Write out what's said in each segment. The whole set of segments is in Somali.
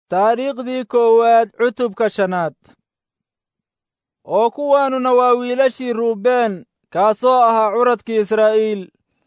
taariikhdii koowaad cutubka shanaad oo kuwaanuna waa wiilashii ruubeen kaasoo ahaa curadkii israa'iil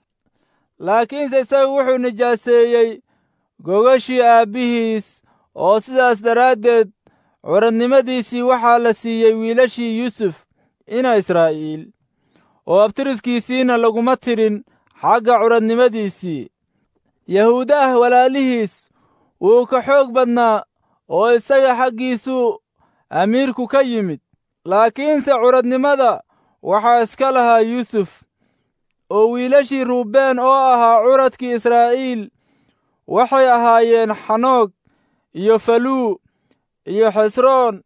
laakiinse isagu wuxuu nijaaseeyey gogashii aabbihiis oo sidaas daraaddeed curadnimadiisii waxaa la siiyey wiilashii yuusuf ina israa'iil oo abtiriskiisiina laguma tirin xagga curadnimadiisii yahuudaah walaalihiis wuu ka xoog badnaa oo isaga xaggiisuu amiirku ka yimid laakiinse curadnimada waxaa iska lahaa yuusuf oo wiilashii ruubeen oo ahaa curadkii israa'iil waxay ahaayeen xanoog iyo faluu iyo xesroon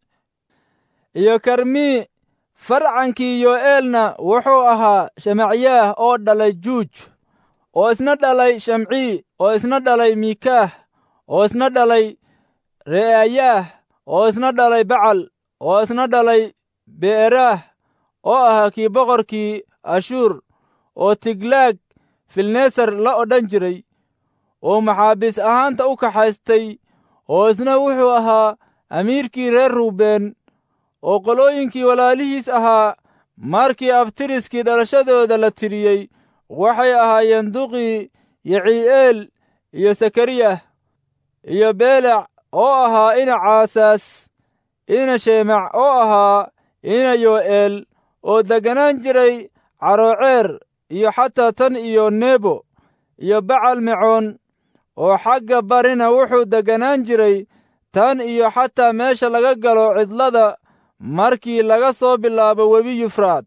iyo karmii farcankii yo'eelna wuxuu ahaa shamacyaah oo dhalay juuj oo isna dhalay shamcii oo isna dhalay miikaah oo isna dhalay re'aayaah oo isna dhalay bacal oo isna dhalay be'eraah oo ahaa kii boqorkii ashuur oo tiglaag filnesar la odhan jiray oo maxaabiis ahaanta u kaxaystay oo isna wuxuu ahaa amiirkii reer ruubeen oo qolooyinkii walaalihiis ahaa markii abtiriskii dhalashadooda la tiriyey waxay ahaayeen duqii yicii'eel iyo sakariyah iyo beelac oo ahaa ina caasaas ina sheemac oo ahaa ina yo'eel oo degganaan jiray carooceer iyo xataa tan iyo nebo iyo bacal mecoon oo xagga barina wuxuu degganaan jiray tan iyo xataa meesha laga galo cidlada markii laga soo bilaabo webi yufraad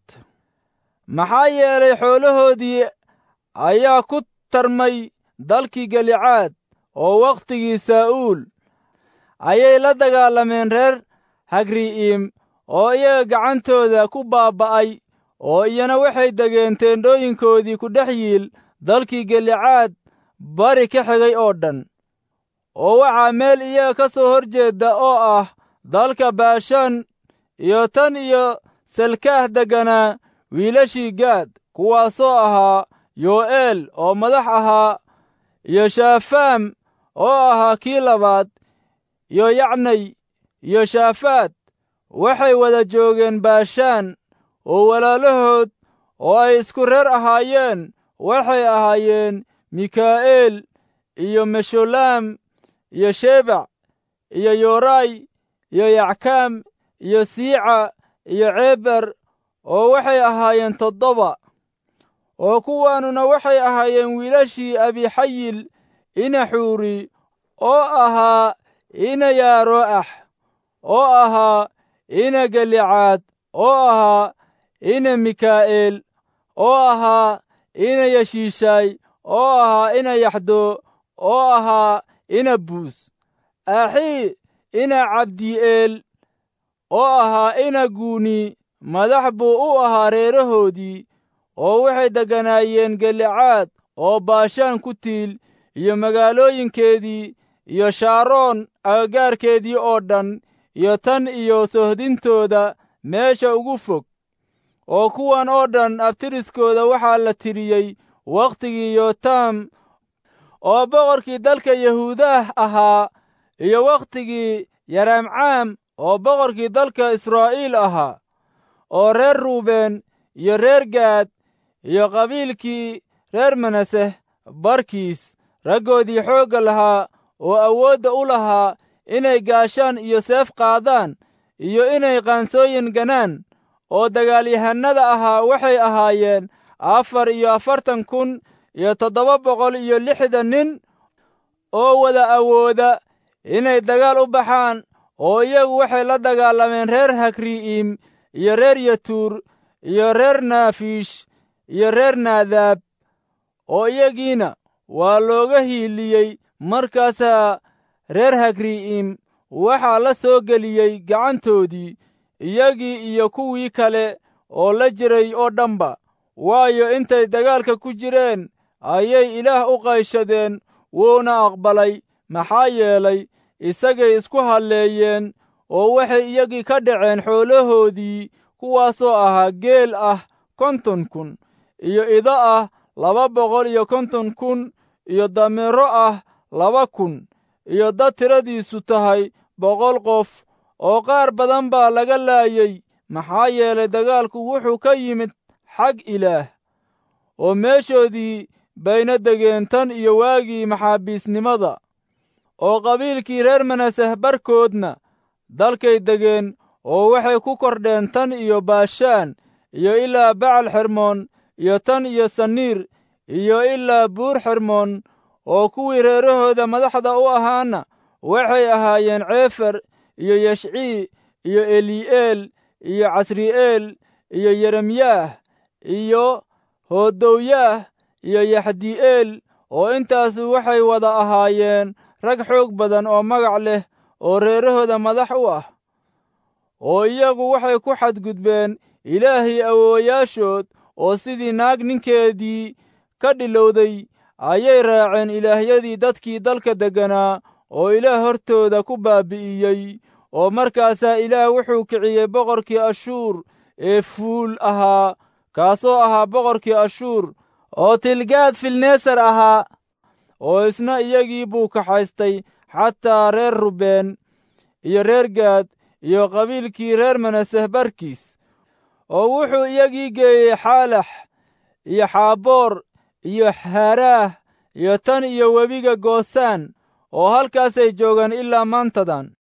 maxaa yeelay xoolahoodii ayaa ku tarmay dalkii galicaad oo wakhtigii saa'uul ayay la dagaalameen reer hagri'iim oo iyaga gacantooda ku baaba'ay oo iyana waxay degeen teendhooyinkoodii ku dhex yiil dalkii galicaad bari ka xigay oo dhan oo waxaa meel iyaga ka soo hor jeedda oo ah dalka baashaan iyo tan iyo salkaah degganaa wiilashii gaad kuwaasoo ahaa yo'eel oo madax ahaa iyo shaafaam oo ahaa kii labaad iyo yacnay iyo shaafaad waxay wada joogeen baashaan oo walaalahood oo ay isku reer ahaayeen waxay ahaayeen mikaa'eel iyo meshulaam iyo shebac iyo yoray iyo yackaam iyo siica iyo ceeber oo waxay ahaayeen toddoba oo kuwaanuna waxay ahaayeen wiilashii abixayil ina xuuri oo ahaa ina yaaroo'ax oo ahaa ina galicaad oo ahaa ina mikaa'eel oo ahaa ina yeshiishaay oo ahaa ina yaxdo oo ahaa ina buus axii ina cabdi'eel oo ahaa ina guuni madax buu u ahaa reerahoodii oo waxay degganaayeen galicaad oo baashaan ku tiil iyo magaalooyinkeedii iyo shaaroon agagaarkeedii oo dhan iyo tan iyo sohdintooda meesha ugu fog oo kuwan oo dhan abtiriskooda waxaa la tiriyey wakhtigii yotaam oo boqorkii dalka yahuudaah ahaa iyo wakhtigii yaraamcaam oo boqorkii dalka israa'iil ahaa oo reer ruubeen iyo reer gaad iyo qabiilkii reer manaseh barkiis raggoodii xoogga lahaa oo awoodda u lahaa inay gaashaan iyo seef qaadaan iyo inay qaansooyin ganaan oo dagaalyahannada ahaa waxay ahaayeen afar iyo afartan kun iyo toddoba boqol iyo lixdan nin oo wada awooda inay dagaal u baxaan oo iyagu waxay la dagaalameen reer hakri'iim iyo reer yatuur iyo reer naafiish iyo reer naadaab oo iyagiina waa looga hiiliyey markaasaa reer hakri'iim waxaa la soo geliyey gacantoodii iyagii iyo kuwii kale oo la jiray oo dhanba waayo intay dagaalka ku jireen ayay ilaah u qayshadeen wuuna aqbalay maxaa yeelay isagay isku halleeyeen oo waxay iyagii ka dhaceen xoolahoodii kuwaasoo ahaa geel ah konton kun iyo ido ah laba boqol iyo konton kun iyo dameero ah laba kun iyo dad tiradiisu tahay boqol qof oo qaar badan baa laga laayey maxaa yeelay dagaalku wuxuu ka yimid xag ilaah oo meeshoodii bayna degeen tan iyo waagii maxaabiisnimada oo qabiilkii reer manaseh barkoodna dalkay degeen oo waxay ku kordheen tan iyo baashaan iyo ilaa bacal xermoon iyo tan iyo saniir iyo ilaa buur xermoon oo kuwii reerahooda madaxda u ahaana waxay ahaayeen ceefer iyo yeshcii iyo eli'eel iyo casri'eel iyo yeremyaah iyo hoodowyaah iyo yaxdi'eel oo intaasu waxay wada ahaayeen rag xoog badan oo magac leh oo reerahooda madax u ah oo iyagu waxay ku xadgudbeen ilaahii awoowayaashood oo sidii naag ninkeedii ka dhilowday ayay raaceen ilaahyadii dadkii dalka degganaa oo ilaah hortooda ku baabi'iyey oo markaasaa ilaah wuxuu kiciyey boqorkii ashuur ee fuul ahaa kaasoo ahaa boqorkii ashuur oo tilgaad filneesar ahaa oo isna iyagii buu kaxaystay xataa reer rubeen iyo reer gaad iyo qabiilkii reer manaseh barkiis oo wuxuu iyagii geeyey xaalax iyo xaaboor iyo haaraah iyo tan iyo webiga goosaan oo halkaasay joogaan ilaa maantadan